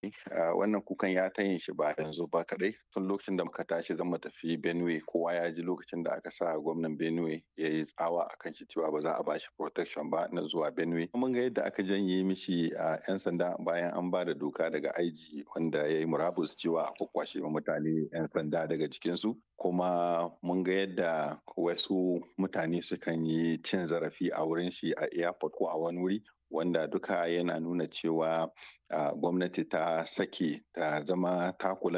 ne wannan kukan ya ta yin shi ba yanzu ba kadai tun lokacin da muka tashi zan tafi benue kowa ya ji lokacin da aka sa gwamnan benue ya yi tsawa a kan shi cewa ba za a bashi protection ba na zuwa benue mun ga yadda aka janye mishi a yan sanda bayan an ba da doka daga aiji wanda ya yi murabus cewa a kwakwashe mutane yan sanda daga jikinsu kuma mun ga yadda wasu mutane sukan yi cin zarafi a wurin shi a airport ko a wani wuri wanda duka yana nuna cewa gwamnati ta sake ta zama ta kula